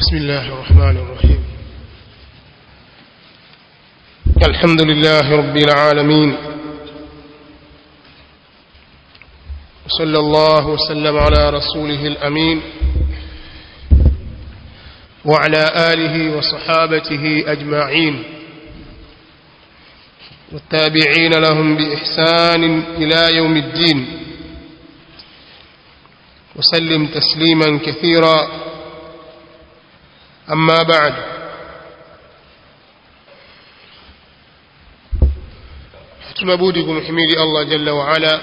بسم الله الرحمن الرحيم الحمد لله رب العالمين وصلى الله وسلم على رسوله الأمين وعلى آله وصحابته أجمعين والتابعين لهم بإحسان إلى يوم الدين وسلم تسليما كثيرا أما بعد tunabudi kumhimidi Allah jalla wa ala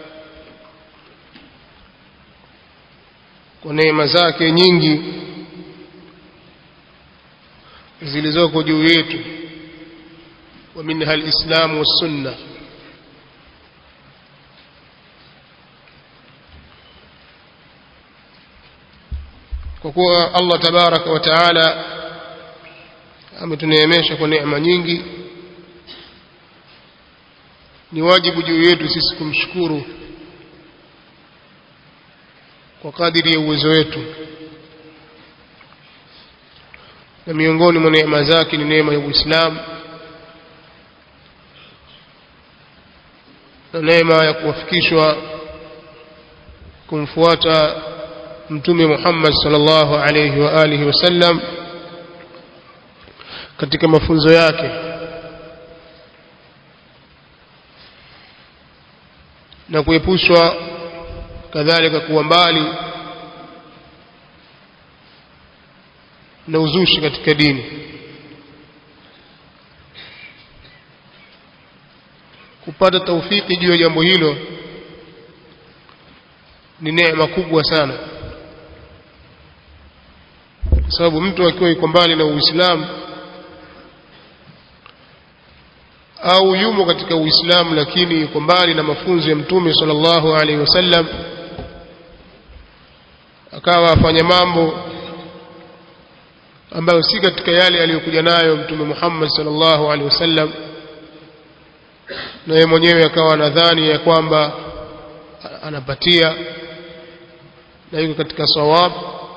kwa neema zake nyingi zilizoko juu yetu wa minha alislamu wassunna kwa kuwa Allah tabaraka wa taala ametuneemesha kwa neema nyingi ni wajibu juu yetu sisi kumshukuru kwa kadiri ya uwezo wetu na miongoni mwa neema zake ni neema ya Uislamu na neema ya kuwafikishwa kumfuata mtume Muhammad sallallahu alayhi wa alihi wasallam katika mafunzo yake na kuepushwa kadhalika kuwa mbali na uzushi katika dini kupata taufiki juu ya jambo hilo ni neema kubwa sana kwa sababu mtu akiwa yuko mbali na Uislamu au yumo katika Uislamu lakini yuko mbali na mafunzo ya Mtume sallallahu alaihi wasallam akawa afanya mambo ambayo si katika yale aliyokuja nayo Mtume Muhammad sallallahu alaihi wasallam na yeye mwenyewe akawa anadhani ya kwamba anapatia na yuko katika sawab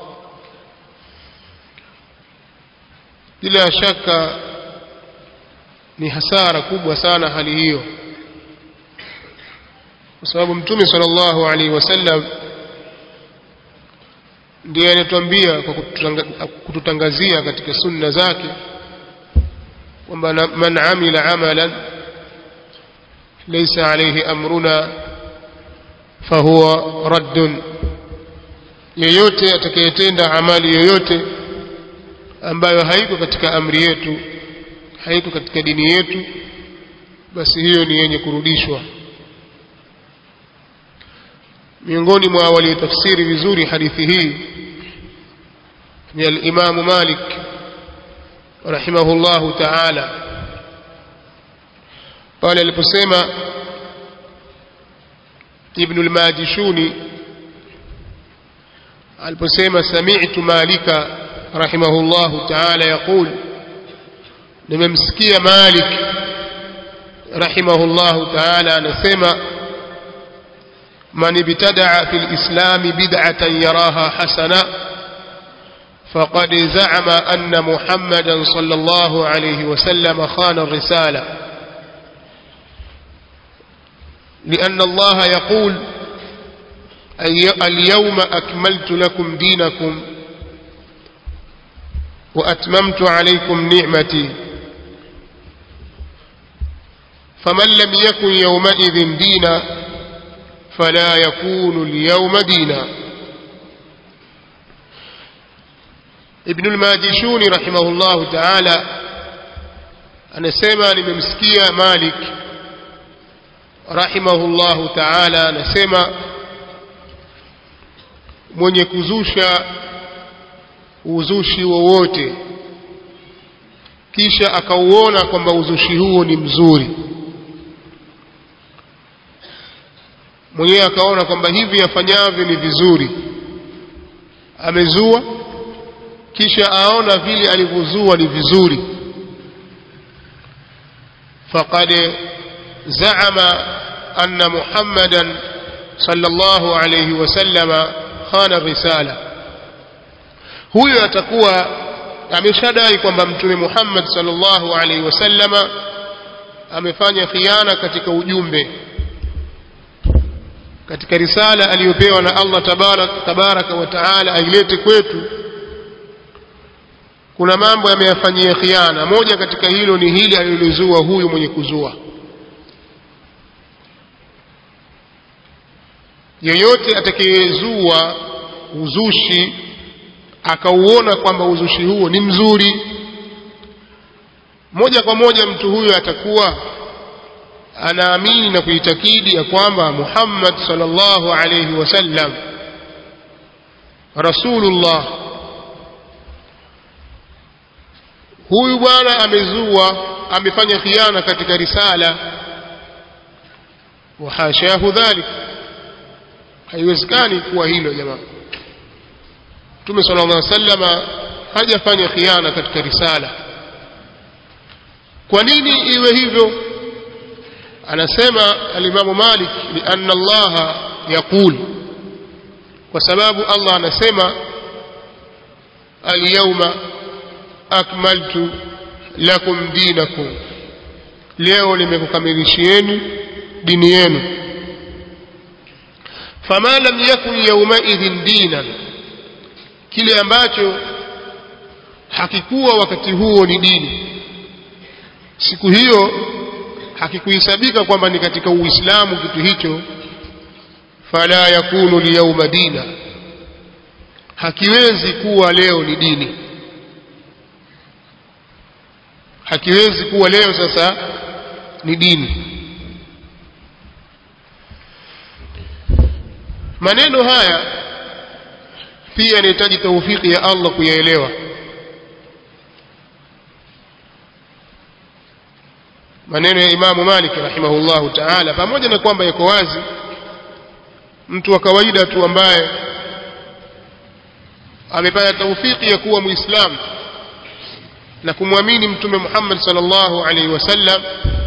bila shaka ni hasara kubwa sana hali hiyo kwa sababu mtume sallallahu alaihi wasallam ndiye anatuambia kwa kututangazia katika sunna zake kwamba man amila amalan laysa alayhi amruna fahuwa raddun yeyote atakayetenda amali yoyote ambayo haiko katika amri yetu haiko katika dini yetu basi hiyo ni yenye kurudishwa miongoni mwa waliotafsiri vizuri hadithi hii ni al-Imam Malik rahimahullahu ta'ala pale aliposema Ibn al-Majishuni aliposema sami'tu Malika rahimahullahu ta'ala yaqul nimemsikia Malik rahimahullahu ta'ala anasema man ibtada'a fil islam bid'atan yaraha hasana faqad za'ama anna muhammadan sallallahu alayhi wa sallam khana ar-risala لأن الله يقول اليوم أكملت لكم دينكم وأتممت عليكم نعمتي فمن لم يكن يومئذ دينا فلا يكون اليوم دينا ابن الماجشون رحمه الله تعالى anasema nimemsikia Malik rahimahullahu ta'ala anasema mwenye kuzusha uzushi wowote kisha akauona kwamba uzushi huo ni mzuri mwenyewe akaona kwamba hivi afanyavyo ni vizuri amezua kisha aona vile alivyozua ni vizuri faqad zaama anna muhammadan sallallahu alayhi wasallama khana risala huyo atakuwa ameshadai kwamba mtume Muhammad sallallahu alaihi wasallama amefanya khiana katika ujumbe katika risala aliyopewa na Allah tabaraka, tabaraka wa taala ailete kwetu kuna mambo yameyafanyia khiana moja katika hilo ni hili alilozua huyu mwenye kuzua yeyote atakayezua uzushi akauona kwamba uzushi huo ni mzuri moja kwa moja mtu huyo atakuwa anaamini na kuitakidi ya kwamba Muhammad sallallahu alayhi wasallam rasulullah huyu bwana amezua amefanya khiana katika risala wa hashahu dhalik haiwezekani kuwa hilo jamaa Mtume sallallahu alaihi wasallam hajafanya khiana katika risala kwa nini iwe hivyo anasema alimamu Malik lianna Allah yaqul kwa sababu Allah anasema alyawma akmaltu lakum dinakum leo nimekukamilishieni dini yenu fama lam yakun yawmaidhin dinan kile ambacho hakikuwa wakati huo ni dini siku hiyo hakikuhesabika kwamba ni katika uislamu kitu hicho fala yakunu liyawma dina hakiwezi kuwa leo ni dini hakiwezi kuwa leo sasa ni dini maneno haya pia yanahitaji taufiki ya Allah kuyaelewa maneno ya Imamu Malik rahimahullahu ta'ala pamoja na kwamba yako wazi mtu wa kawaida tu ambaye amepata taufiki ya kuwa muislamu na kumwamini mtume Muhammad sallallahu alaihi wasallam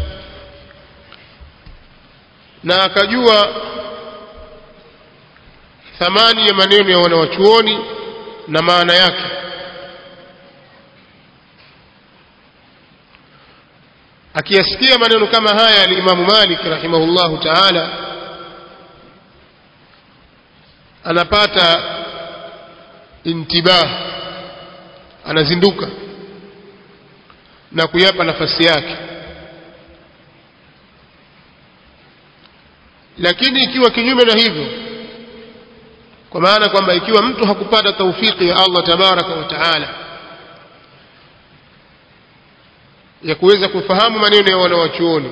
na akajua thamani ya maneno ya wanawachuoni na maana yake akiyasikia maneno kama haya ya Imam Malik rahimahullahu ta'ala anapata intibah anazinduka na kuyapa nafasi yake lakini ikiwa kinyume na hivyo kwa maana kwamba ikiwa mtu hakupata taufiki ya Allah tabaraka wa taala ya kuweza kufahamu maneno ya wanawachuoni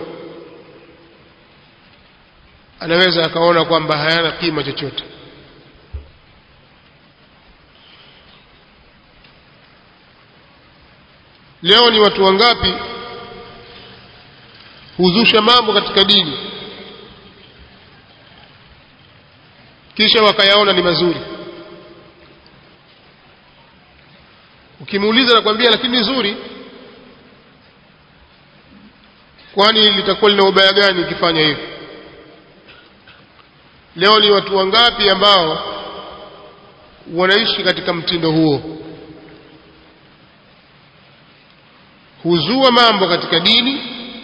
anaweza akaona kwamba hayana kima chochote leo ni watu wangapi huzusha mambo katika dini kisha wakayaona ni mazuri ukimuuliza nakwambia lakini ni zuri kwani litakuwa lina ubaya gani ukifanya hivyo leo ni watu wangapi ambao wanaishi katika mtindo huo huzua mambo katika dini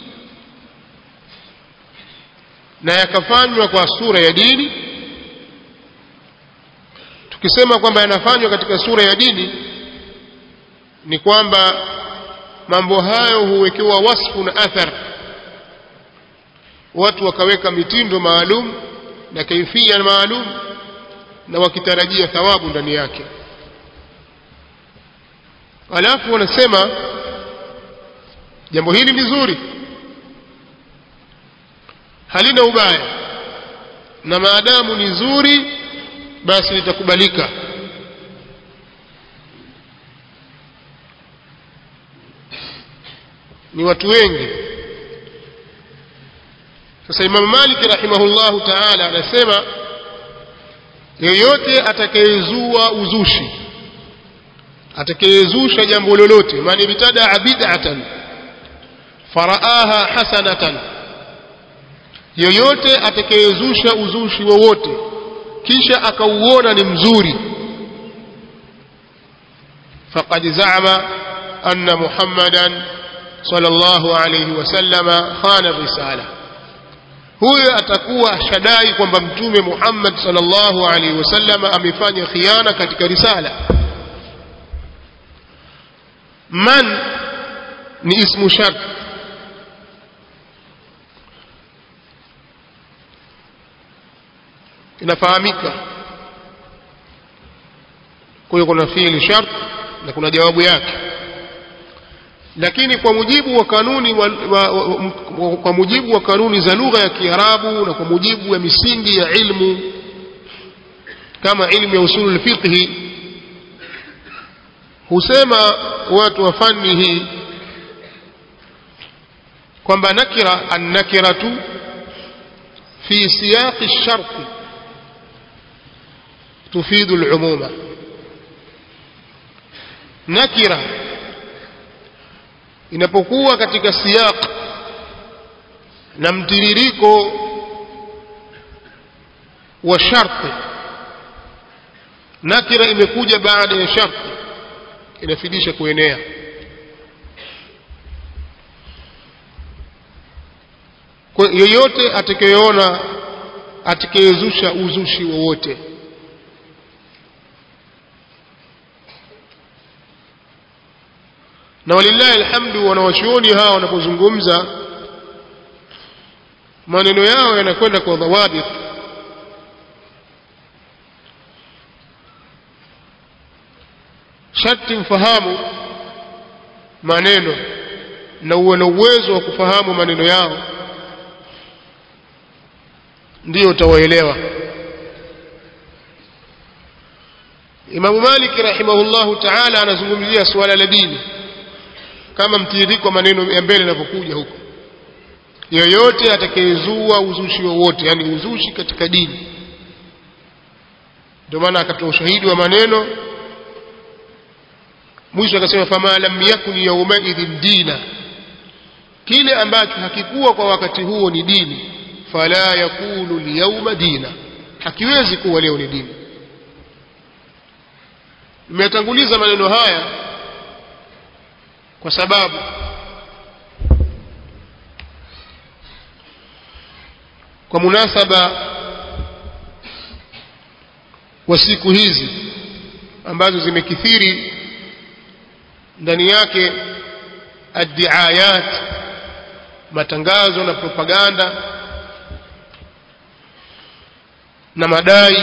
na yakafanywa kwa sura ya dini tukisema kwamba yanafanywa katika sura ya dini ni kwamba mambo hayo huwekewa wasfu na athar watu wakaweka mitindo maalum na kaifia maalum na wakitarajia thawabu ndani yake alafu wanasema jambo hili ni zuri halina ubaya na maadamu ni zuri basi litakubalika ni watu wengi sasa Imam Malik rahimahullahu ta'ala anasema yoyote atakayezua uzushi atakayezusha jambo lolote man ibtadaa bid'atan faraaha hasanatan yoyote atakayezusha uzushi wowote kisha akauona ni mzuri faqad za'ama anna muhammadan sallallahu alayhi wasallama khana risala huyo atakuwa shadai kwamba mtume Muhammad sallallahu alaihi wasallam amefanya khiana katika risala man ni ismu shart inafahamika kwa hiyo kuna fiili shart na kuna jawabu yake lakini kwa mujibu wa kanuni wa, wa, wa, kwa mujibu wa kanuni za lugha ya Kiarabu na kwa mujibu wa misingi ya ilmu kama ilmu ya usulul fiqhi husema watu wa fani hii kwamba nakira annakiratu fi siyaqi ash-shart tufidu al-umuma nakira inapokuwa katika siyaq na mtiririko wa sharti nakira imekuja baada ya sharti inafidisha kuenea kwa yoyote atakayeona atakayezusha uzushi wowote na walillahi alhamdu wanawachuoni hawa wanapozungumza maneno yao yanakwenda kwa dhawabit sharti mfahamu maneno na uwe na uwezo wa kufahamu maneno yao ndio utawaelewa Imamu Malik rahimahullahu ta'ala anazungumzia suala la dini kama mtiririko maneno ya mbele yanavyokuja huko yoyote atakayezua uzushi wowote yani uzushi katika dini ndio maana akatoa ushahidi wa maneno mwisho akasema fama lam yakun yawmaidhin dina kile ambacho hakikuwa kwa wakati huo ni dini fala yakunu liyawma dina hakiwezi kuwa leo ni dini nimetanguliza maneno haya kwa sababu kwa munasaba wa siku hizi ambazo zimekithiri ndani yake addiayat matangazo na propaganda na madai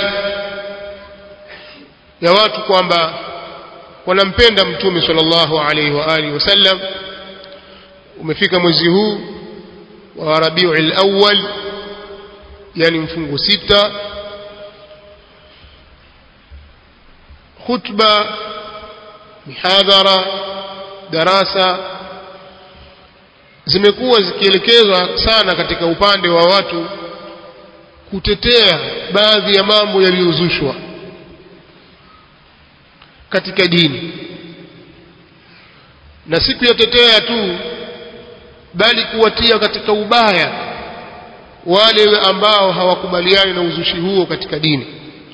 ya watu kwamba wanampenda mtume sallallahu alaihi wa alihi wasallam umefika mwezi huu wa Rabiul Awwal yani mfungo sita khutba mihadhara darasa zimekuwa zikielekezwa sana katika upande wa watu kutetea baadhi ya mambo yaliyozushwa katika dini na si kuyatetea tu bali kuwatia katika ubaya wale ambao hawakubaliani na uzushi huo katika dini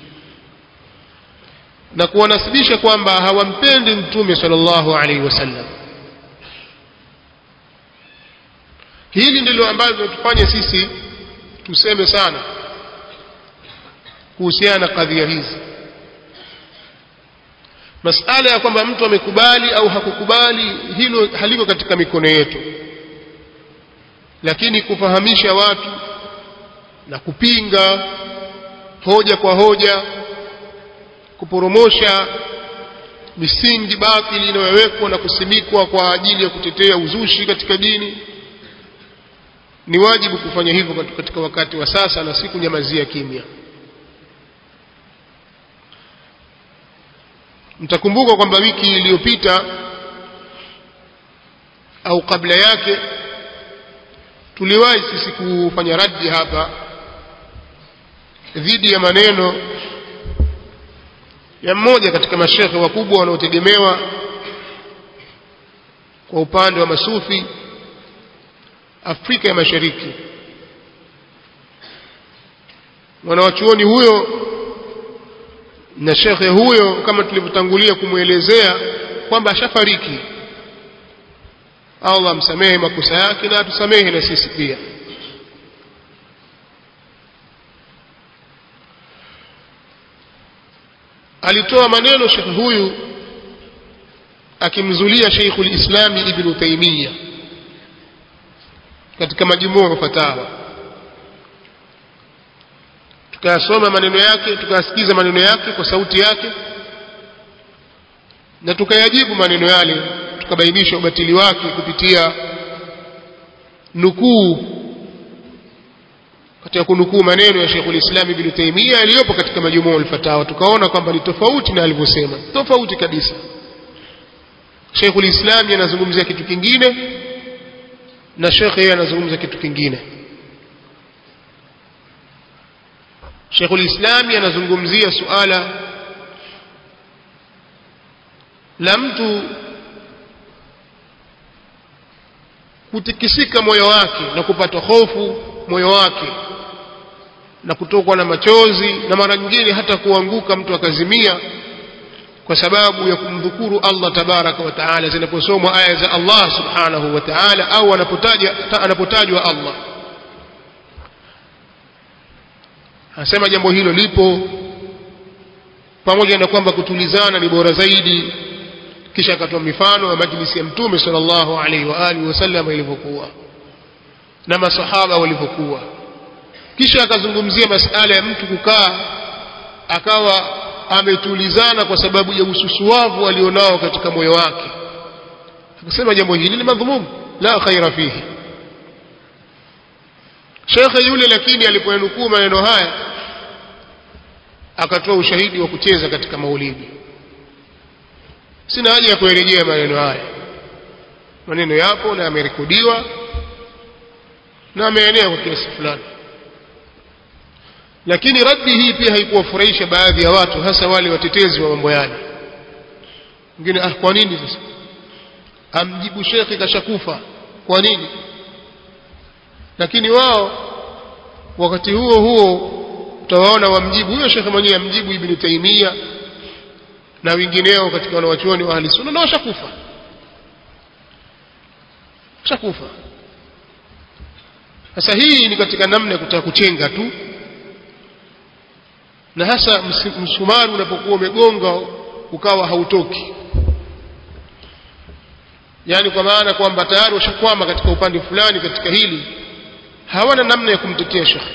na kuwanasibisha kwamba hawampendi mtume sallallahu alaihi wasallam hili ndilo ambalo linatufanya sisi tuseme sana kuhusiana na kadhia hizi masala ya kwamba mtu amekubali au hakukubali hilo haliko katika mikono yetu lakini kufahamisha watu na kupinga hoja kwa hoja kuporomosha misingi batili inayowekwa na kusimikwa kwa ajili ya kutetea uzushi katika dini ni wajibu kufanya hivyo katika wakati wa sasa na si kunyamazia kimya mtakumbuka kwamba wiki iliyopita au kabla yake tuliwahi sisi kufanya raddi hapa dhidi ya maneno ya mmoja katika mashekhe wakubwa wanaotegemewa kwa upande wa masufi Afrika ya Mashariki mwanawachuoni huyo na shekhe huyo kama tulivyotangulia kumwelezea kwamba ashafariki Allah amsamehe makosa yake na atusamehe na sisi pia alitoa maneno shekhe huyu akimzulia Sheikhul Islam Ibn Taymiyyah katika majumuu fatawa tukayasoma maneno yake tukayasikiza maneno yake kwa sauti yake na tukayajibu maneno yale tukabainisha ubatili wake kupitia nukuu katika kunukuu maneno ya Sheikhul Islam Ibn Taymiyyah yaliyopo katika majumuu al-fatawa tukaona kwamba ni tofauti na alivyosema tofauti kabisa Sheikhul Islam anazungumzia kitu kingine na Sheikh yeye anazungumza kitu kingine Sheikhul Islam anazungumzia suala la mtu kutikisika moyo wake na kupata hofu moyo wake na kutokwa na machozi na mara nyingine hata kuanguka mtu akazimia kwa sababu ya kumdhukuru Allah tabaraka wa taala zinaposomwa aya za Allah subhanahu wa taala au anapotaja anapotajwa Allah anasema jambo hilo lipo pamoja na kwamba kutulizana ni bora zaidi kisha akatoa mifano ya majlisi ya mtume sallallahu alaihi wa alihi wasallam ilivyokuwa na masahaba walivyokuwa kisha akazungumzia masala ya mtu kukaa akawa ametulizana kwa sababu ya ususuavu alionao katika moyo wake akasema jambo hili ni madhumum la khaira fihi shekhe yule lakini alipoyanukuu maneno haya akatoa ushahidi wa kucheza katika maulidi sina haja ya kurejea maneno haya maneno yapo na yamerekodiwa na ameenea kwa kiasi fulani lakini raddi hii pia haikuwafurahisha baadhi ya watu hasa wale watetezi wa mambo yale wengine ah kwa nini sasa amjibu shekhi kashakufa kwa nini lakini wao wakati huo huo utawaona wamjibu huyo shekhe mwenyewe amjibu ibn taimia na wengineo katika wanawachuoni wa ahli sunna na washakufa washakufa sasa hii ni katika namna ya kutaka kuchenga tu na hasa msumari unapokuwa umegonga ukawa hautoki yaani kwa maana kwamba tayari washakwama katika upande fulani katika hili hawana namna ya kumtetea shekhe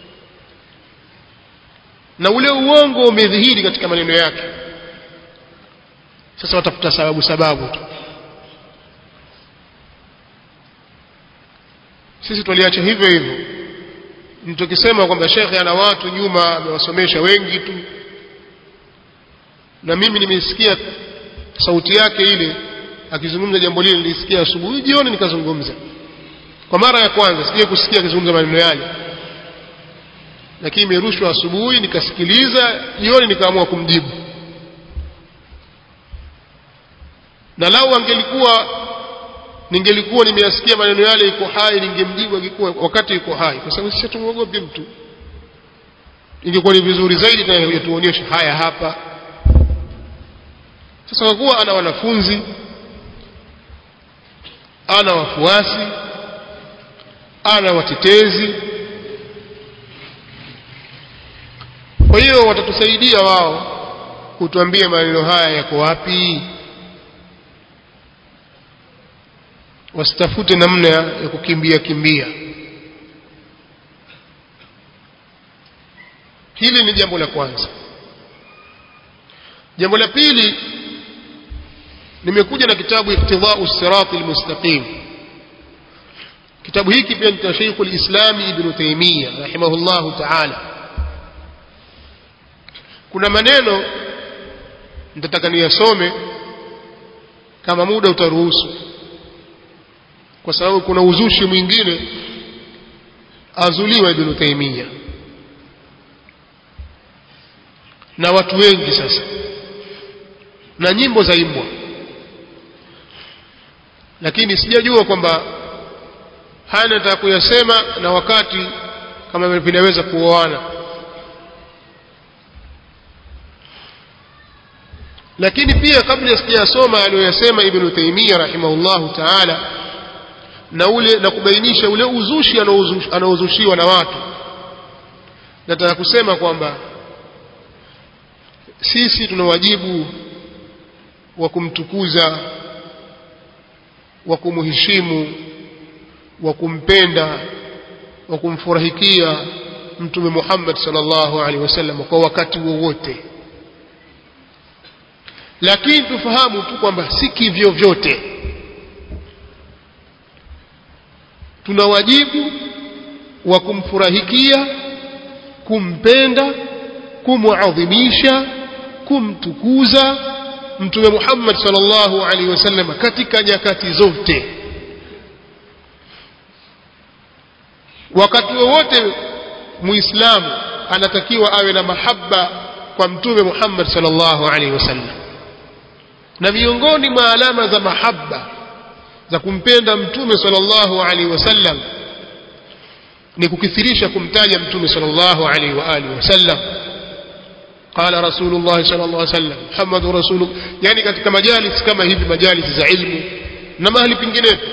na ule uongo umedhihiri katika maneno yake sasa watafuta sababu sababu tu sisi tuliacha hivyo hivyo tukisema kwamba shekhe ana watu nyuma amewasomesha wengi tu na mimi nimesikia sauti yake ile akizungumza jambo lile nilisikia asubuhi jioni nikazungumza kwa mara ya kwanza sije kusikia akizungumza maneno yale lakini imerushwa asubuhi nikasikiliza jioni nikaamua kumjibu na lau angelikuwa ningelikuwa nimeyasikia maneno yale iko hai ningemjibu akikuwa wakati iko hai kwa sababu sisi tumwogopi mtu ingekuwa ni vizuri zaidi na tuonyeshe haya hapa sasa kwa kuwa ana wanafunzi ana wafuasi ana watetezi kwa hiyo watatusaidia wao kutuambia maneno haya yako wapi wasitafute namna ya kukimbia kimbia hili ni jambo la kwanza jambo la pili nimekuja na kitabu iktidau sirati almustaqim kitabu hiki pia ni cha Sheikh al-Islam Ibn Taymiyyah rahimahullahu ta'ala kuna maneno nitataka niyasome kama muda utaruhusu kwa sababu kuna uzushi mwingine azuliwa Ibn Taymiyyah na watu wengi sasa na nyimbo za imbwa lakini sijajua kwamba haya nataka kuyasema na wakati kama vinaweza kuoana lakini pia kabla sijasoma aliyoyasema ibn Taymiyyah rahimahullahu ta'ala na ule na kubainisha ule uzushi anaozushiwa na watu nataka kusema kwamba sisi tuna wajibu wa kumtukuza wa kumheshimu wa kumpenda wa kumfurahikia mtume Muhammad sallallahu alaihi wasallam kwa wakati wowote lakini tufahamu tu kwamba si kivyo vyote tuna wajibu wa kumfurahikia kumpenda kumuadhimisha kumtukuza mtume Muhammad sallallahu alaihi wasallam katika nyakati zote wakati wowote muislamu anatakiwa awe na mahaba kwa mtume Muhammad sallallahu alaihi wasallam na miongoni mwa alama za mahaba za kumpenda mtume sallallahu alaihi wasallam ni kukithirisha kumtaja mtume sallallahu alaihi wa alihi wasallam قال رسول الله صلى الله عليه وسلم محمد رسول يعني katika majalis kama hivi majalis za ilmu na mahali penginepo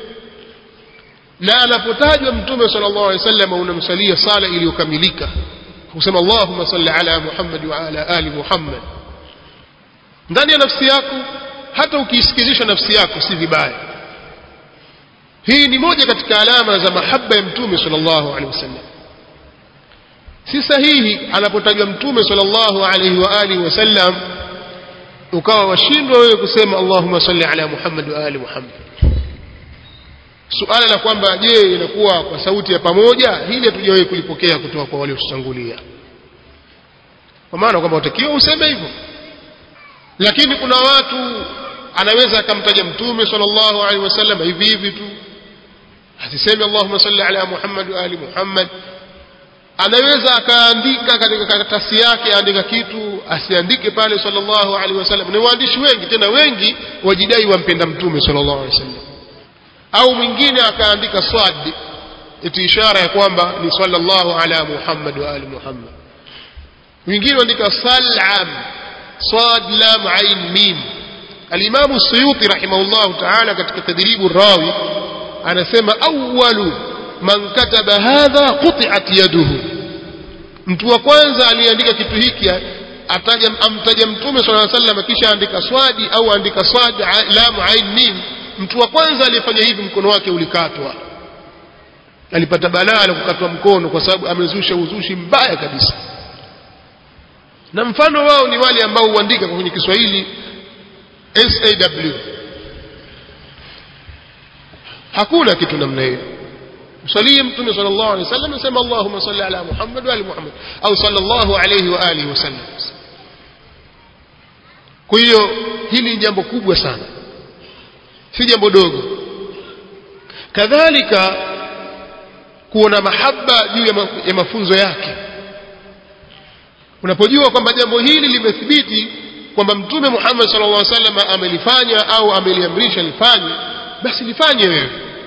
na anapotajwa mtume sallallahu alaihi wasallam unamsalia sala iliyokamilika kusema Allahumma salli ala Muhammad wa ala ali Muhammad ndani ya nafsi yako hata ukiisikizisha nafsi yako si vibaya hii ni moja katika alama za mahaba ya mtume sallallahu alaihi wasallam si sahihi anapotajwa mtume sallallahu alaihi wa alihi wasallam ukawa washindwa wewe kusema Allahumma salli ala Muhammad wa ali Muhammad suala la kwamba je inakuwa kwa sauti ya pamoja hili hatujawahi kulipokea kutoka kwa wale waliotangulia kwa maana kwamba utakiwa useme hivyo lakini kuna watu anaweza akamtaja mtume sallallahu alaihi wasallam hivi hivi tu asiseme Allahumma salli ala Muhammad wa ali Muhammad anaweza akaandika katika karatasi yake aandika kitu asiandike pale sallallahu alaihi wasallam ni waandishi wengi tena wengi wajidai wampenda mtume sallallahu alaihi wasallam au mwingine akaandika swad iti ishara ya kwamba ni sallallahu ala Muhammad wa ali Muhammad wengine waandika salam صاد لام عين ميم الإمام السيوطي رحمه الله تعالى katika تدريب الراوي anasema awwalu man kataba hadha quti'at yaduhu mtu wa kwanza aliandika kitu hiki ataja amtaja mtume sallallahu alaihi wasallam kisha andika swadi au andika swad lam ain mim mtu wa kwanza aliyefanya hivi mkono wake ulikatwa alipata balaa la kukatwa mkono kwa sababu amezusha uzushi mbaya kabisa na mfano wao ni wale ambao huandika kwenye Kiswahili SAW hakuna kitu namna hiyo msalie mtume sallallahu alaihi wasallam nasema Allahumma salli ala Muhammad wa ali Muhammad au sallallahu alaihi wa alihi wasallam kwa hiyo hili ni jambo kubwa sana si jambo dogo kadhalika kuona mahaba juu ya mafunzo yake unapojua kwamba jambo hili limethibiti kwamba mtume Muhammad sallallahu alaihi wasallam amelifanya au ameliamrisha lifanye basi lifanye wewe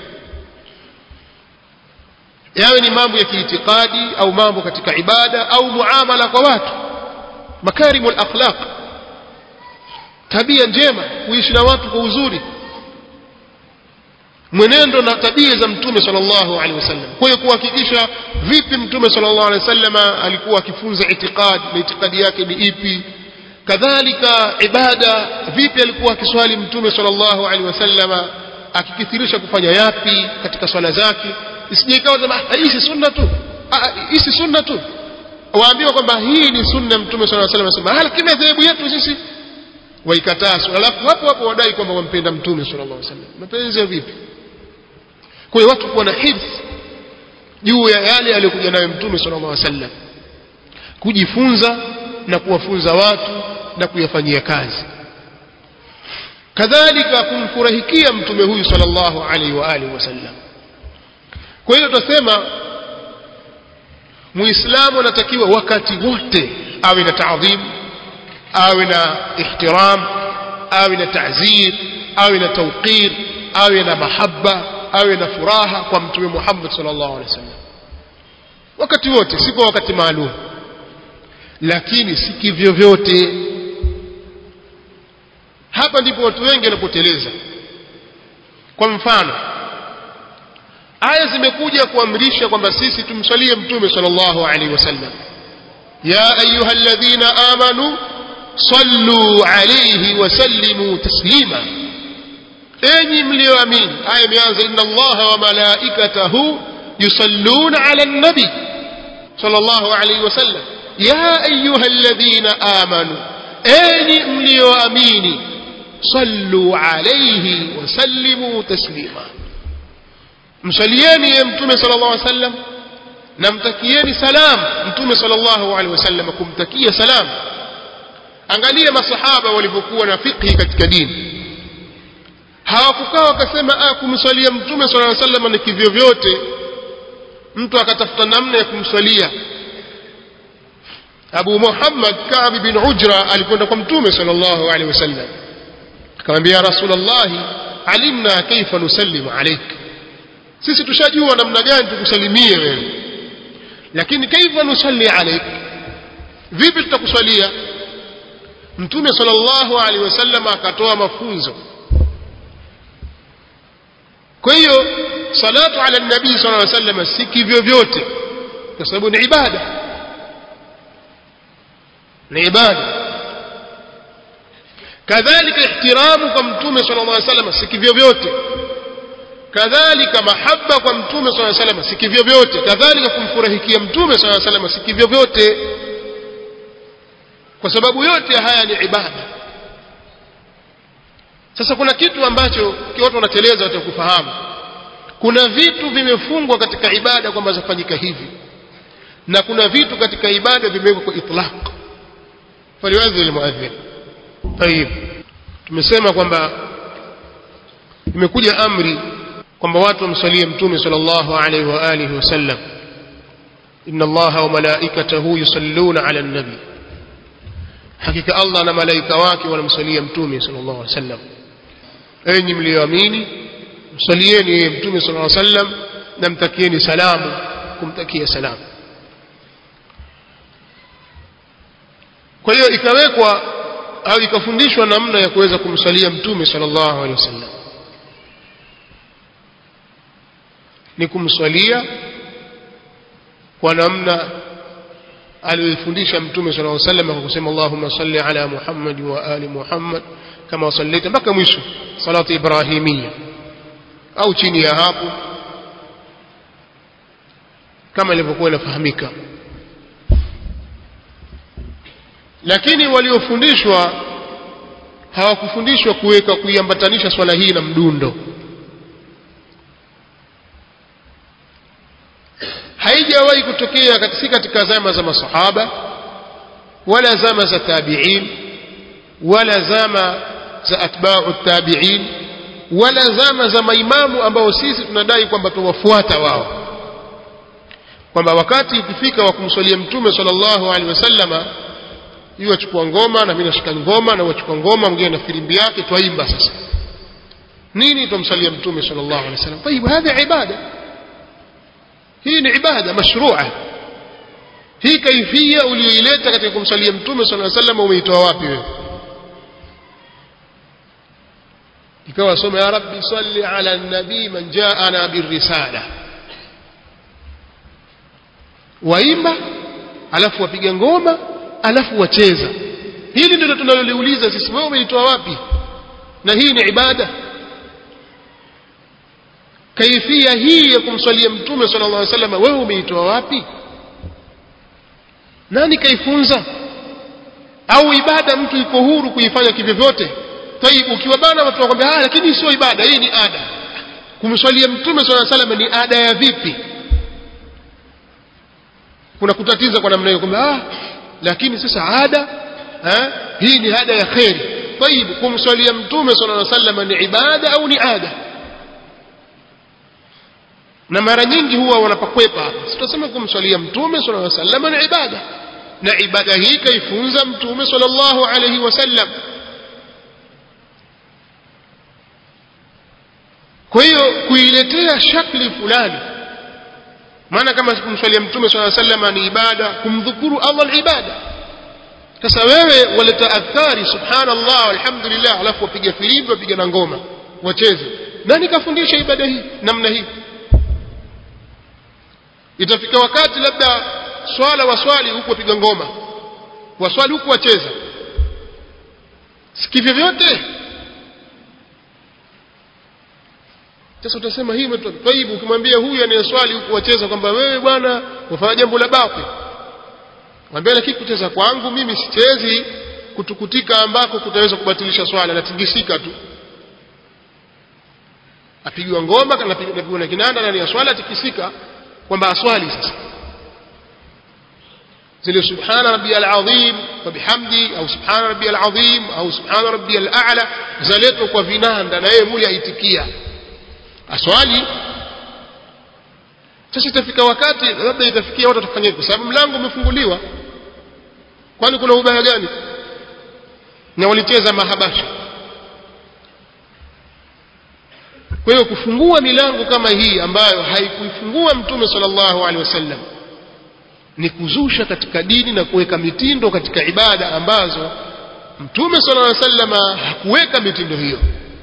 yawe ni mambo ya kiitikadi au mambo katika ibada au muamala kwa watu makarimul akhlaq tabia njema kuishi na watu kwa uzuri mwenendo na tabia za mtume sallallahu alaihi wasallam kwa hiyo kuhakikisha vipi mtume sallallahu alaihi wasallam alikuwa akifunza itikadi na itikadi yake ni ipi kadhalika ibada vipi alikuwa akiswali mtume sallallahu alaihi wasallam akikithirisha kufanya yapi katika swala zake isije ikawa sema hii si sunna tu hii si sunna tu waambiwa kwamba hii ni sunna mtume sallallahu alaihi wasallam anasema lakini madhehebu yetu sisi waikataa alafu hapo hapo wadai kwamba wampenda mtume sallallahu alaihi wasallam mapenzi ya vipi kwa hiyo watu kuwa na hifdh juu ya yale aliyokuja nayo mtume sallallahu alaihi wasallam kujifunza na kuwafunza watu na kuyafanyia kazi kadhalika kumfurahikia mtume huyu sallallahu alaihi wa alihi wasallam kwa hiyo tutasema muislamu anatakiwa wakati wote awe na taadhim awe na ihtiram awe na ta'zir awe na tawqir awe na mahaba awe na furaha kwa mtume Muhammad sallallahu alaihi wasallam wakati wote si kwa wakati maalum lakini si kivyo vyote hapa ndipo watu wengi wanapoteleza kwa mfano aya zimekuja kuamrisha kwamba sisi tumsalie mtume sallallahu alaihi wasallam ya ayuha alladhina amanu sallu alayhi wa sallimu taslima enyi mlioamini aya imeanza inna allaha wa malaikatahu yusalluna ala nabi sallallahu alayhi wasallam ya ayuha alladhina amanu enyi mlioamini sallu alayhi wa sallimu taslima msalieni ye mtume sallallahu alaihi wasallam na mtakieni salam mtume sallallahu alaihi wasallam kumtakia salam angalia masahaba walivyokuwa na fikhi katika dini hawakukaa wakasema ah kumswalia mtume sallallahu alaihi wasallam ni kivyo vyote mtu akatafuta namna ya kumswalia Abu Muhammad Ka'b bin Ujra alikwenda kwa mtume sallallahu alaihi wasallam akamwambia Rasulullah alimna kaifa nusallimu alayk sisi tushajua namna gani tukusalimie wewe lakini kaifa nusalli alayk vipi tutakuswalia mtume sallallahu alaihi wasallam akatoa mafunzo kwa hiyo salatu ala nabii sallallahu alaihi wasallam si kivyo vyote kwa sababu ni ibada ni ibada kadhalika ihtiramu kwa mtume sallallahu alaihi wasallam si kivyo vyote kadhalika mahaba kwa mtume sallallahu alaihi wasallam si kivyo vyote kadhalika kumfurahikia mtume sallallahu alaihi wasallam si kivyo vyote kwa sababu yote haya ni ibada sasa kuna kitu ambacho watu wanateleza watakufahamu kuna vitu vimefungwa katika ibada kwamba zafanyika hivi na kuna vitu katika ibada vimewekwa kwa itlaq faliwadhi almuadhin tayib tumesema kwamba imekuja amri kwamba watu wamsalie mtume sallallahu alaihi wa alihi wasallam inna allaha wa malaikatahu yusalluna ala nabi hakika allah na malaika wake wanamsalia mtume sallallahu alaihi wasallam enyi mlioamini msalieni yeye mtume sallallahu alaihi wasallam na mtakieni salamu kumtakia salamu kwa hiyo ikawekwa au ikafundishwa namna ya kuweza kumsalia mtume sallallahu alaihi wasallam ni kumswalia kwa namna aliyofundisha mtume sallallahu alaihi wasallam kwa kusema Allahumma salli ala Muhammad wa ali Muhammad kama sallaita mpaka mwisho salatu ibrahimia au chini ya hapo kama ilivyokuwa inafahamika lakini waliofundishwa hawakufundishwa kuweka kuiambatanisha swala hii na mdundo haijawahi kutokea si katika zama za masahaba wala zama za tabi'in wala zama za atba'u tabi'in wala zama za maimamu ambao sisi tunadai kwamba tuwafuata wao kwamba wakati ukifika wa kumswalia mtume sallallahu alaihi wasallama yeye achukua ngoma na mimi nashika ngoma na wachukua ngoma mwingine na filimbi yake twaimba sasa nini tumsalia mtume sallallahu alaihi wasallam طيب هذا ibada hii ni ibada mashrua hii kaifia uliyoileta katika kumsalia mtume sallallahu alaihi wasallam umeitoa wapi wewe ikawa soma ya rabbi salli ala nabii man jaana birrisala waimba alafu wapiga ngoma alafu wacheza hili ndilo tunaloliuliza sisi wewe umeitoa wapi na hii ni ibada kaifia hii ya kumswalia mtume sallallahu alaihi wasallam wewe umeitoa wapi nani kaifunza au ibada mtu iko huru kuifanya kivyovyote tayib ukiwa bana watu wakwambia ah lakini sio ibada hii ni ada kumswalia mtume sallallahu alaihi wasallam ni ada ya vipi kuna kutatiza kwa namna hiyo kwamba ah lakini sasa ada eh, hii ni ada ya kheri tayib kumswalia mtume sallallahu alaihi wasallam ni ibada au ni ada na mara nyingi huwa wanapakwepa hapa sitasema kumswalia mtume sallallahu alaihi wasallam ni ibada na ibada hii kaifunza mtume sallallahu alaihi wasallam kwa hiyo kuiletea shakli fulani maana kama kumswalia mtume sallallahu alaihi wasallam ni ibada kumdhukuru Allah ni ibada sasa wewe waleta adhkari subhanallah alhamdulillah alafu wapiga filimbi wapiga na ngoma wacheze nani kafundisha ibada hii namna hii itafika wakati labda swala waswali huku wapiga ngoma waswali huku wacheza sikivyo vyote sasa utasema hii taibu ukimwambia huyu anayeswali huku wacheza kwamba wewe bwana wafanya jambo la batil mwambie lakini kucheza kwangu mimi sichezi kutukutika ambako kutaweza kubatilisha swala natingisika tu apigwa ngoma napigwa na kinanda ndani ya swala atikisika kwamba aswali sasa zile subhana rabbiyal azim wa bihamdi au subhana rabbiyal azim au subhana rabbiyal a'la zaletwa kwa vinanda na yeye muli aitikia aswali sasa itafika wakati labda itafikia watu watafanya hivyo sababu mlango umefunguliwa kwani kuna ubaya gani na walicheza mahabasha kwa hiyo kufungua milango kama hii ambayo haikuifungua mtume sallallahu alaihi wasallam ni kuzusha katika dini na kuweka mitindo katika ibada ambazo mtume sallallahu alaihi wasallam hakuweka mitindo hiyo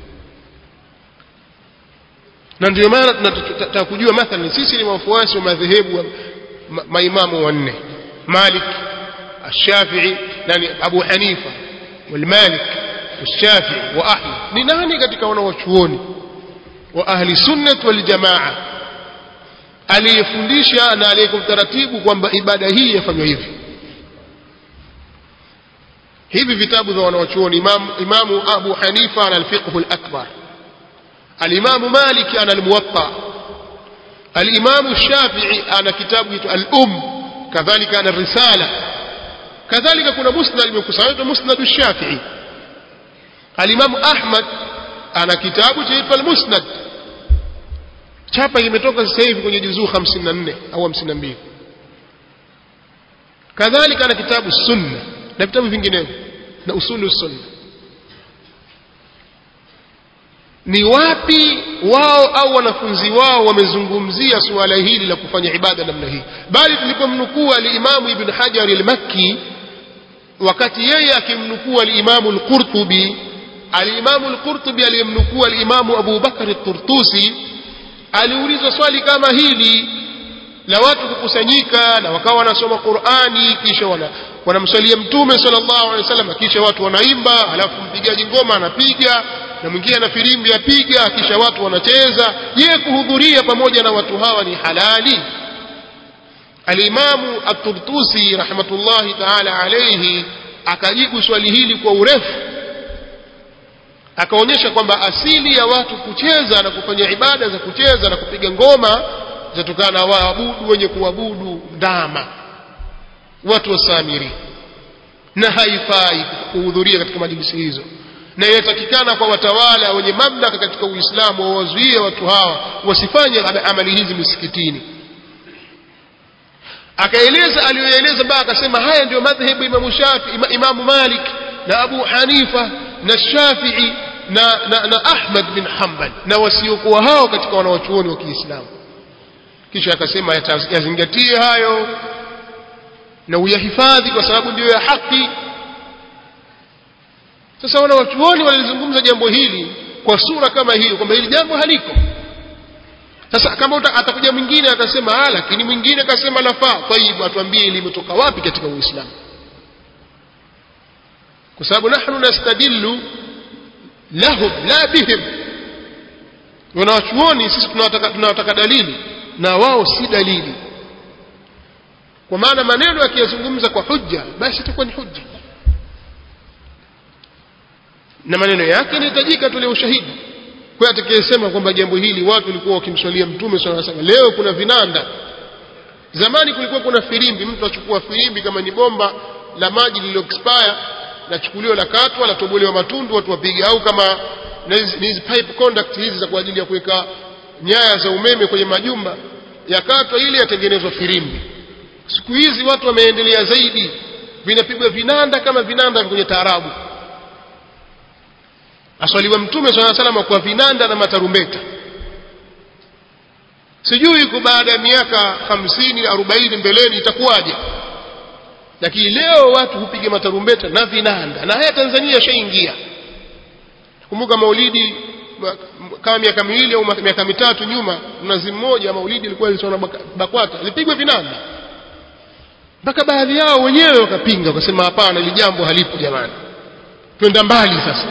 na ndio maana tunataka kujua mathalan sisi ni wafuasi wa madhehebu wa maimamu wanne Malik الشافعي nani Abu Hanifa والمالك والشافعي وأحمد ni nani katika wanawachuoni wa ahli sunnah wal jamaa aliyefundisha na aliyekuwa taratibu kwamba ibada hii yafanywa hivi hivi vitabu vya wanawachuoni imam, imamu Abu Hanifa ana al-fiqh al-akbar الإمام مالك أنا الموطأ الإمام الشافعي أنا كتاب الأم كذلك أنا الرسالة كذلك كنا مسند المكسرات مسند الشافعي الإمام أحمد أنا كتاب جيف المسند chapa imetoka sasa hivi kwenye juzuu 54 au 52 kadhalika na kitabu sunna na vitabu vinginevyo na usulu sunna ni wapi wao au wanafunzi wao wamezungumzia suala hili la kufanya ibada namna hii bali tulipomnukuu alimamu ibn hajar al-makki wakati yeye akimnukuu alimamu al-qurtubi alimamu al-qurtubi aliyemnukuu alimamu abu bakar al-turtusi aliulizwa swali kama hili la watu kukusanyika na wakawa wanasoma qurani kisha wana wanamswalia mtume sallallahu alaihi wasallam kisha watu wanaimba alafu mpigaji ngoma anapiga na mwingine ana filimbi apiga kisha watu wanacheza je kuhudhuria pamoja na watu hawa ni halali alimamu at-turtusi rahmatullahi ta'ala alayhi akajibu swali hili kwa urefu akaonyesha kwamba asili ya watu kucheza na kufanya ibada za kucheza na kupiga ngoma zinatokana na waabudu wenye kuabudu ndama watu wasamiri na haifai kuhudhuria katika majlisi hizo na inatakikana kwa watawala wenye mamlaka katika Uislamu wawazuie watu hawa wasifanye amali hizi misikitini akaeleza aliyoeleza mpaka akasema haya ndio madhhabu Imam Shafi ima, Imam Malik na Abu Hanifa na Shafi'i na, na, na Ahmad bin Hanbal na wasiokuwa hao katika wanawachuoni wa Kiislamu kisha akasema yazingatie hayo na uyahifadhi kwa sababu ndiyo ya haki sasa wanawachuoni walizungumza jambo hili kwa sura kama hiyo kwamba hili jambo haliko sasa kama atakuja mwingine akasema ah lakini mwingine akasema lafaa tayib atuambie limetoka wapi katika uislamu kwa sababu nahnu nastadillu lahum la bihim wanawachuoni sisi tunawataka, tunawataka dalili na wao si dalili kwa maana maneno yakiyazungumza kwa hujja basi itakuwa ni hujja na maneno yake yanahitajika tule ushahidi kwa atakayesema kwamba jambo hili watu walikuwa wakimswalia mtume swalla salam leo kuna vinanda zamani kulikuwa kuna firimbi mtu achukua firimbi kama ni bomba la maji lililo expire lachukuliwa la katwa latobolewa matundu watu wapiga au kama hizi pipe conduct hizi za kwa ajili ya kuweka nyaya za umeme kwenye majumba yakatwa ili yatengenezwa firimbi siku hizi watu wameendelea zaidi vinapigwa vinanda kama vinanda kwenye taarabu aswaliwa mtume swalla salama kwa vinanda na matarumbeta sijui iko baada ya miaka hamsini arobaini mbeleni itakuwaje lakini leo watu hupiga matarumbeta na vinanda na haya Tanzania yashaingia kumbuka maulidi kama miaka miwili au miaka mitatu nyuma mnazi mmoja maulidi ilikuwa ilisoma BAKWATA ilipigwa vinanda mpaka baadhi yao wenyewe wakapinga wakasema hapana ili jambo halipo jamani twenda mbali sasa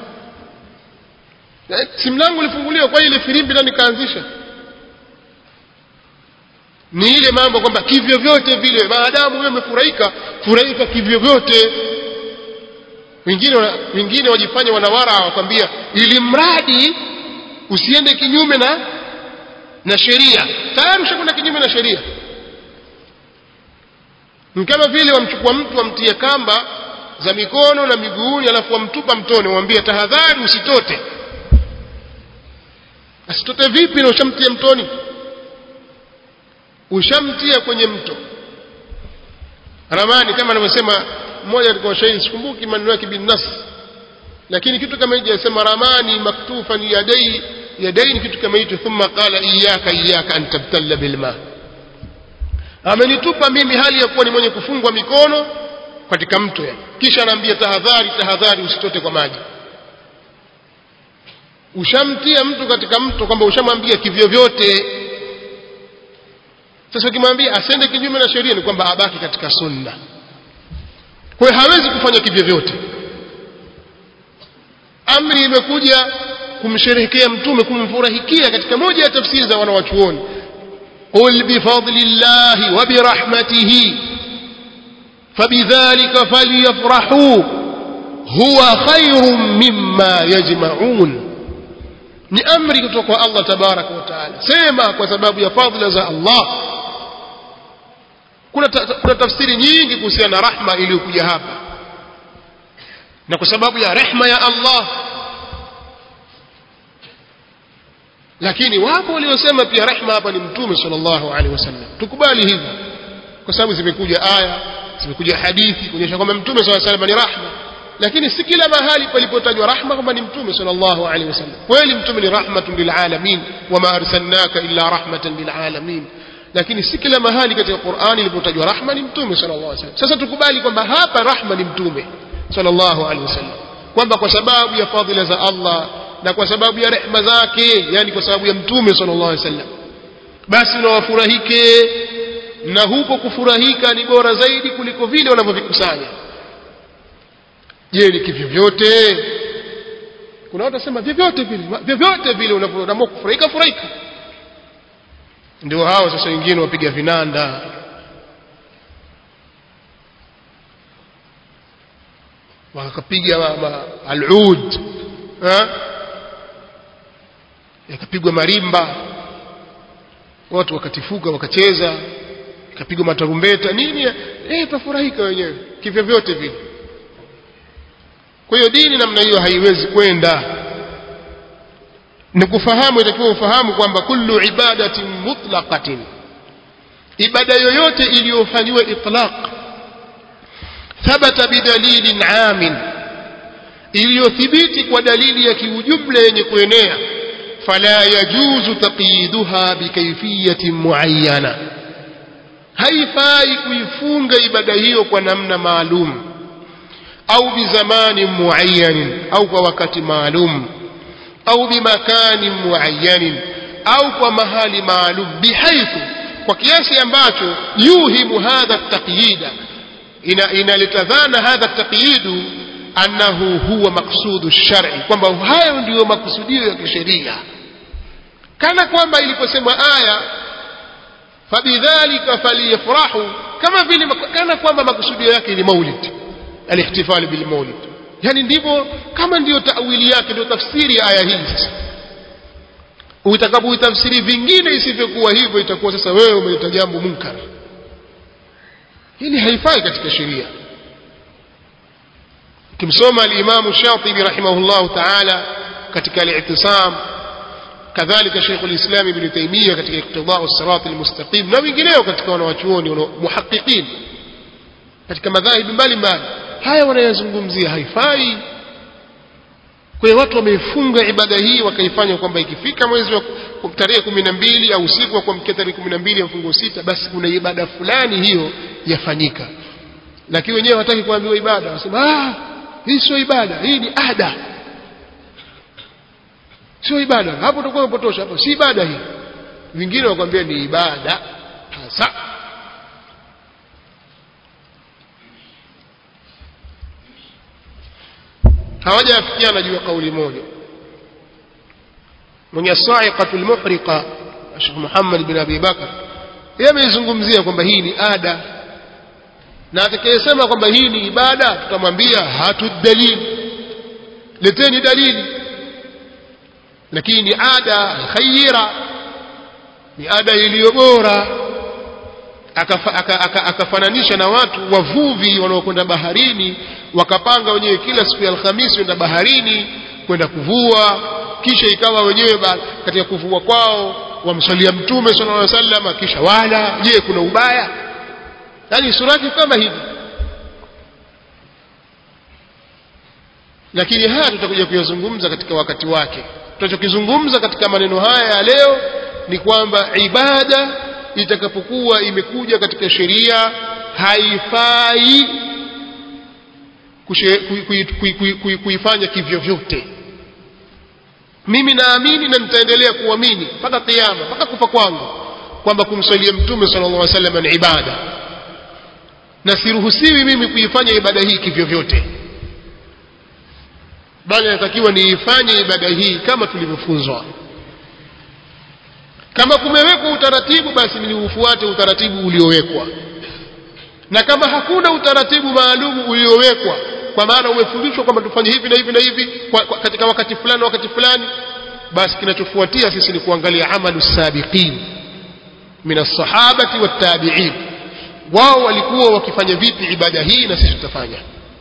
si mlango ulifunguliwa kwa ile filimbi nani kaanzisha ni ile mambo kwamba kivyo vyote vile maadamu wewe umefurahika furahika kivyo vyote wengine wengine wajifanya wanawara wakwambia ili mradi usiende kinyume na na sheria tayari ushakwenda kinyume na sheria ni kama vile wamchukua mtu wamtie kamba za mikono na miguuni alafu wamtupa mtoni wamwambie tahadhari usitote asitote vipi na ushamtia mtoni ushamtia kwenye mto ramani kama anavyosema mmoja katika washairi sikumbuki maneno yake bin nas lakini kitu kama hicho yasema ramani maktufan yadai yadaini kitu kama hicho thumma qala iyyaka iyyaka an tabtalla bilma amenitupa mimi hali ya kuwa ni mwenye kufungwa mikono katika mto ya kisha anaambia tahadhari tahadhari usitote kwa maji ushamtia mtu katika mto kwamba ushamwambia kivyo vyote sasa ukimwambia asende kinyume na sheria ni kwamba abaki katika sunna kwa hiyo hawezi kufanya kivyo vyote amri imekuja kumsherehekea mtume kumfurahikia katika moja ya tafsiri za wanawachuoni qul bifadlillahi wa birahmatihi fabidhalika falyafrahu huwa khairun mimma yajma'un ni amri kutoka kwa Allah tabaraka wa taala sema kwa sababu ya fadhila za Allah kuna, ta, kuna tafsiri nyingi kuhusiana na rahma iliyokuja hapa na kwa sababu ya rehma ya Allah lakini wapo waliosema pia rehma hapa ni mtume sallallahu alaihi wasallam tukubali hivyo kwa sababu zimekuja aya zimekuja hadithi kuonyesha kwamba mtume sallallahu alaihi wasallam ni rahma lakini si kila mahali palipotajwa rahma kwamba ni mtume sallallahu alaihi wasallam kweli mtume ni rahmatun lilalamin wama arsalnaka illa rahmatan lilalamin lakini si kila mahali katika Qur'ani ilipotajwa rahma ni mtume sallallahu alaihi wasallam sasa tukubali kwamba hapa rahma ni mtume sallallahu alaihi wasallam kwamba kwa sababu ya fadhila za Allah na kwa sababu ya rehma zake yani kwa sababu ya mtume sallallahu alaihi wasallam basi unawafurahike na huko kufurahika ni bora zaidi kuliko vile wanavyovikusanya je ni kivyovyote kuna watu wasema vyovyote vile vyovyote vile unavyoamua kufurahika furahika ndio hao sasa wengine wapiga vinanda wakapiga alud yakapigwa marimba watu wakatifuka wakacheza ikapigwa matarumbeta nini eh tafurahika wenyewe kivyo vyote vile kwa hiyo dini namna hiyo haiwezi kwenda ni kufahamu itakiwa ufahamu kwamba kullu ibadatin mutlaqatin ibada yoyote iliyofanywa itlaq thabata bidalilin amin iliyothibiti kwa dalili ya kiujumla yenye kuenea fala yajuzu taqyiduha bikayfiyatin muayyana haifai kuifunga ibada hiyo kwa namna maalum au bizamani muayyanin au kwa wakati maalum au bimakani muayyanin au kwa mahali maalum bihaithu kwa kiasi ambacho yuhimu hadha taqyida inaleta dhana hadha taqyidu annahu huwa maqsudu shar'i kwamba hayo ndiyo makusudio ya kisheria kana kwamba iliposemwa aya fabidhalika faliyafrahu kama vile kana kwamba makusudio yake ni maulid alihtifal bil maulid yani ndivyo kama ndiyo tawili yake ndio tafsiri ya aya hii sasa utakapoitafsiri vingine isivyokuwa hivyo itakuwa sasa wewe umeleta jambo munkar hili haifai katika sheria kimsoma al-Imam Shatibi rahimahullah ta'ala katika al-i'tisam kadhalika Sheikh al-Islam Ibn Taymiyyah katika iqtidaa as-sirat al-mustaqim na wengineo katika wanawachuoni muhaqqiqin katika madhahibi mbalimbali haya wanayazungumzia haifai kwa hiyo watu wameifunga ibada hii wakaifanya kwamba ikifika mwezi wa tarehe kumi na mbili au usiku wa kuamkia tarehe kumi na mbili ya mfungo sita basi kuna ibada fulani hiyo yafanyika lakini wenyewe hawataki kuambiwa ibada wanasema ah hii sio ibada hii ni ada sio ibada hapo utakuwa umepotosha hapo si ibada hii vingine wakwambia ni ibada hasa hawajafikiana juu ya kauli moja mwenye saiqatu lmuhriqa Sheikh Muhammad bin Abi Bakar yeye ameizungumzia kwamba hii ni ada na atakayesema kwamba hii ni ibada tutamwambia hatudalili leteni dalili lakini ni ada khayira ni ada iliyo bora akafananisha na watu wavuvi wanaokwenda baharini wakapanga wenyewe kila siku ya Alhamisi kwenda baharini kwenda kuvua kisha ikawa wenyewe katika kuvua kwao wamsalia mtume sallallahu alaihi wasallam kisha wala je kuna ubaya yani surati kama hivi lakini haya tutakuja kuyazungumza katika wakati wake tunachokizungumza katika maneno haya ya leo ni kwamba ibada itakapokuwa imekuja katika sheria haifai kuifanya kivyovyote mimi naamini na nitaendelea kuamini mpaka kiyama mpaka kufa kwangu kwamba kumswalia mtume sallallahu alaihi wasallam ni ibada na siruhusiwi mimi kuifanya ibada hii kivyovyote bali natakiwa niifanye ibada hii kama tulivyofunzwa kama kumewekwa utaratibu basi niufuate utaratibu uliowekwa na kama hakuna utaratibu maalum uliowekwa kwa maana umefundishwa kwamba tufanye hivi na hivi na hivi kwa, kwa, katika wakati fulani wakati fulani basi kinachofuatia sisi ni kuangalia amalu sabiqin min as-sahabati wat-tabi'in wao walikuwa wakifanya vipi ibada hii na sisi tutafanya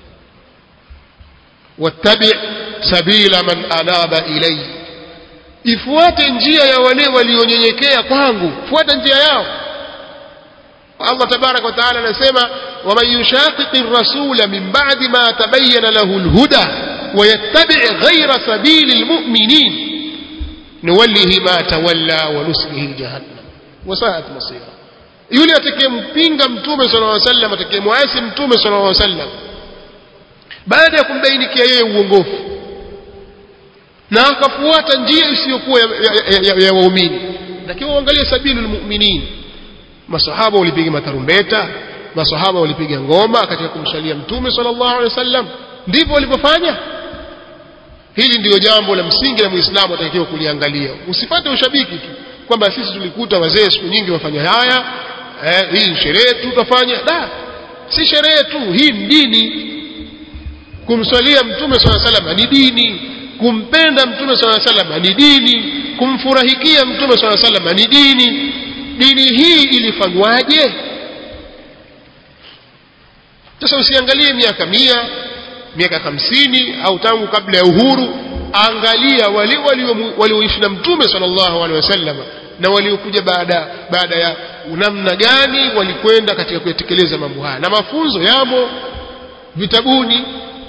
wattabi sabila man anaba ilayhi ifuate njia ya wale walionyenyekea kwangu fuata njia yao Allah tabarak wa taala anasema waman yushaqiqi rasula min ba'di ma tabayyana lahu alhuda wayattabi' ghayra sabili almu'minin nuwallihi ma tawalla wa nuslihi jahannam wa sa'at masira yule atakayempinga mtume sallallahu alaihi wasallam atakayemwasi mtume sallallahu alaihi wasallam baada ya kumbainikia yeye uongofu na akafuata njia isiyokuwa ya, ya, ya, ya waumini lakini uangalie sabilu lmuminin masahaba walipiga matarumbeta masahaba walipiga ngoma katika kumsalia mtume sallallahu alaihi wasallam ndivyo walivyofanya hili ndiyo jambo la msingi la muislamu atakiwa kuliangalia usipate ushabiki tu kwamba sisi tulikuta wazee siku nyingi wafanya haya eh, hii sherehe tu tutafanya da si sherehe tu hii ni dini kumswalia mtume swalla sallam ni dini kumpenda mtume swalla sallam ni dini kumfurahikia mtume swalla sallam ni dini dini hii ilifanywaje sasa usiangalie miaka mia miaka hamsini au tangu kabla ya uhuru angalia wale walioishi na mtume sallallahu alaihi wasallam na waliokuja baada baada ya namna gani walikwenda katika kuyatekeleza mambo haya na mafunzo yamo vitabuni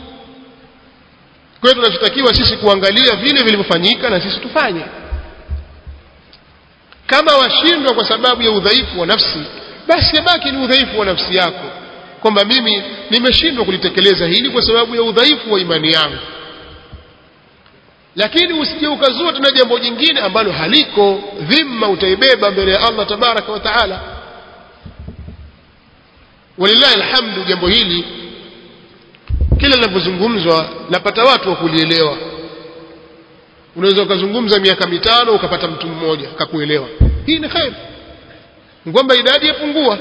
kwa hiyo tunachotakiwa sisi kuangalia vile vilivyofanyika na sisi tufanye kama washindwa kwa sababu ya udhaifu wa nafsi basi yabaki ni udhaifu wa nafsi yako kwamba mimi nimeshindwa kulitekeleza hili kwa sababu ya udhaifu wa imani yangu lakini usije ukazua tena jambo jingine ambalo haliko dhima utaibeba mbele ya Allah tabaraka wa taala walillahi alhamdu jambo hili kila linapozungumzwa napata watu wa kulielewa unaweza ukazungumza miaka mitano ukapata mtu mmoja akakuelewa hii ni khair kwamba idadi yapungua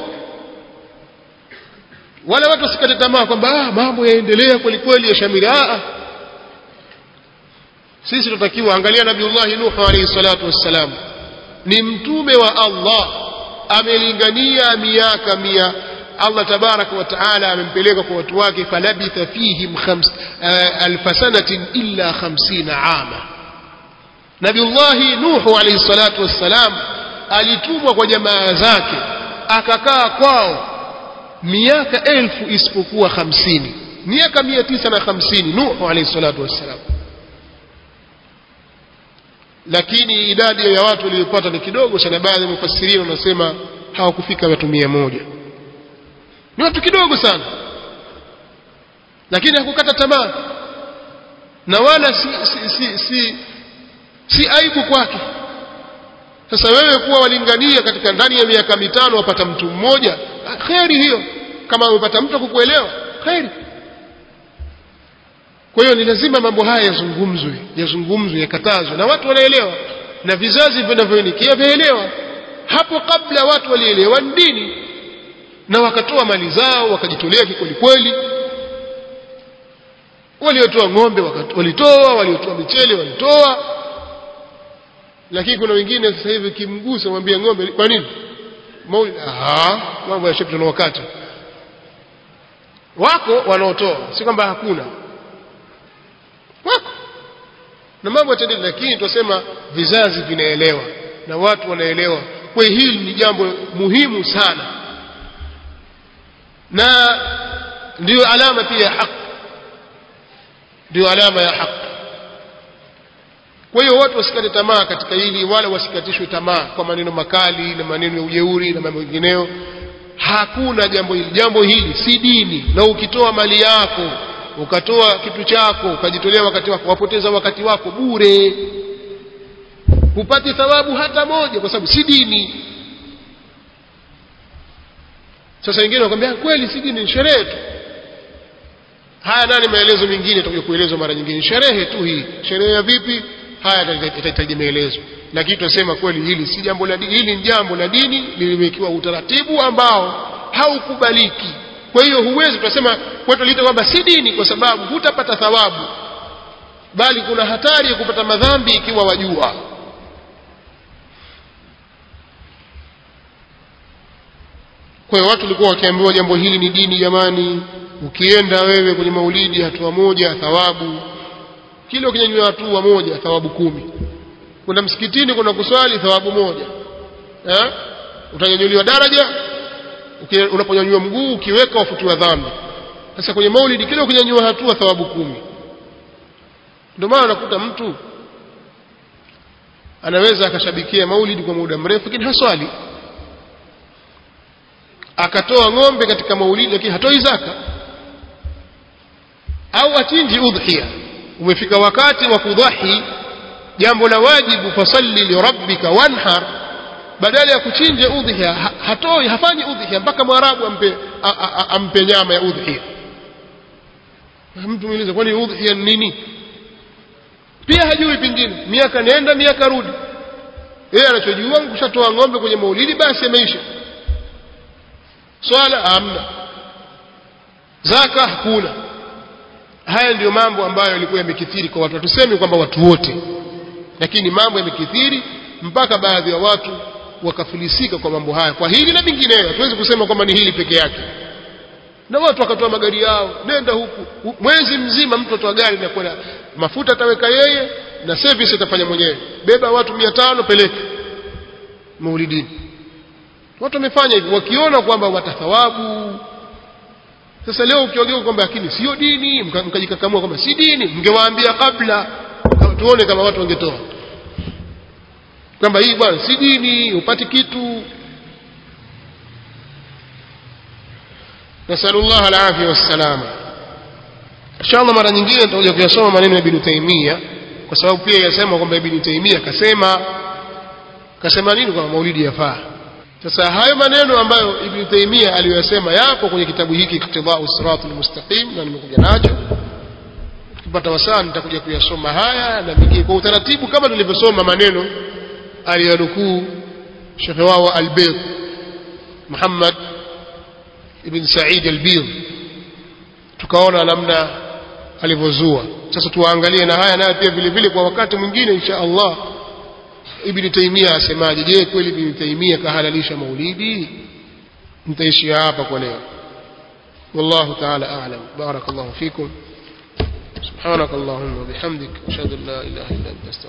wala watu wasikate tamaa kwamba ah, mambo yaendelea kweli kweli ya shamiri ah, sisi tunatakiwa angalia nabiullahi nuhu alayhi salatu wassalam ni mtume wa Allah amelingania miaka mia Allah tabaraka wa taala amempeleka kwa watu wake falabitha fihim khams uh, alf sanatin illa 50 ama Nabiullahi Nuhu alayhi salatu wassalam alitumwa kwa jamaa zake akakaa kwao miaka elfu isipokuwa hamsini miaka mia tisa na hamsini Nuhu alayhi salatu wassalam lakini idadi ya watu waliyopata ni kidogo sana baadhi ya mufassirini wanasema hawakufika watu mia moja ni watu kidogo sana lakini hakukata tamaa na wala si, si, si, si, si aibu kwake sasa wewe kuwa walingania katika ndani ya miaka mitano wapata mtu mmoja kheri hiyo kama umepata mtu kukuelewa kheri kwa hiyo ni lazima mambo haya yazungumzwe yazungumzwe yakatazwe na watu wanaelewa na vizazi vinavyoinikia vyaelewa hapo kabla watu walielewa dini na wakatoa mali zao wakajitolea kikweli kweli waliotoa ng'ombe walitoa waliotoa michele walitoa lakini kuna wengine sasa hivi kimgusa mwambie ng'ombe kwa nini mauli ah mambo ya shepto na wakati wako wanaotoa si kwamba hakuna wako na mambo yataendelea lakini tunasema vizazi vinaelewa na watu wanaelewa kwa hili ni jambo muhimu sana na ndiyo alama pia ya haki ndio alama ya haki kwa hiyo watu wasikate tamaa katika hili wala wasikatishwe tamaa kwa maneno makali na maneno ya ujeuri na mambo mengineyo hakuna jambo hili jambo hili si dini na ukitoa mali yako ukatoa kitu chako ukajitolea wakati wako wapoteza wakati wako bure hupati thawabu hata moja kwa sababu si dini sasa wengine wakwambia kweli si dini ni sherehe tu haya nani maelezo mengine tutakuja kuelezwa mara nyingine sherehe tu hii sherehe ya vipi haya itahitaji maelezo lakini tunasema kweli hili si jambo la dini hili ni jambo la dini lilimekiwa utaratibu ambao haukubaliki kwa hiyo huwezi tunasema kwetu liita kwamba si dini kwa sababu hutapata thawabu bali kuna hatari ya kupata madhambi ikiwa wajua kwa hiyo watu walikuwa wakiambiwa jambo hili ni dini jamani ukienda wewe kwenye maulidi hatua moja thawabu kila ukinyanyua hatua moja thawabu kumi kuna msikitini kuna kuswali thawabu moja eh? utanyanyuliwa daraja unaponyanyua mguu ukiweka wafutiwa dhambi sasa kwenye maulidi kila ukinyanyua hatua thawabu kumi ndio maana unakuta mtu anaweza akashabikia maulidi kwa muda mrefu lakini haswali akatoa ng'ombe katika maulidi lakini hatoi zaka au achinji udhiya umefika wakati wa kudhahi jambo la wajibu fasalli lirabbika wanhar badala ya kuchinja udhiya hatoi hafanyi udhiya mpaka mwarabu ampe a, a, a, ampe nyama ya udhiya mtu muuliza kwani udhiya ni nini pia hajui pengine miaka nenda miaka rudi yeye anachojua kushatoa ng'ombe kwenye maulidi basi ameisha swala hamna zaka hakuna haya ndiyo mambo ambayo yalikuwa yamekithiri kwa watu hatusemi kwamba watu wote lakini mambo yamekithiri mpaka baadhi ya watu wakafilisika kwa mambo haya kwa hili na vingineyo hatuwezi kusema kwamba ni hili peke yake na watu wakatoa magari yao nenda huku mwezi mzima mtu atoa gari na kwenda mafuta ataweka yeye na service atafanya mwenyewe beba watu mia tano peleke maulidini watu wamefanya hivyo wakiona kwamba watathawabu sasa leo ukiongea kwamba lakini sio dini mkajikakamua kwamba si dini mngewaambia kabla tuone kama watu wangetoa kwamba hii bwana si dini upati kitu nasalullah alafia wassalama inshallah mara nyingine tutakuja kuyasoma maneno ya ibn taimia kwa sababu pia yasema kwamba ibn taimia kasema kasema nini kwamba maulidi yafaa sasa hayo maneno ambayo ibn taimia aliyoyasema yapo kwenye kitabu hiki iktidau siratul mustaqim na nimekuja nacho tukipata wasaa nitakuja kuyasoma haya na mengine kwa utaratibu kama tulivyosoma maneno aliyonukuu shekhe wao albid muhammad ibn said albid tukaona namna alivyozua sasa tuwaangalie na haya nayo pia vile vile kwa wakati mwingine insha allah ibn taimia asemaje je kweli ibn taimia kahalalisha maulidi nitaishia hapa kwa leo والله تعالى أعلم بارك الله فيكم سبحانك اللهم وبحمدك أشهد أن لا إله إلا أنت أستغفرك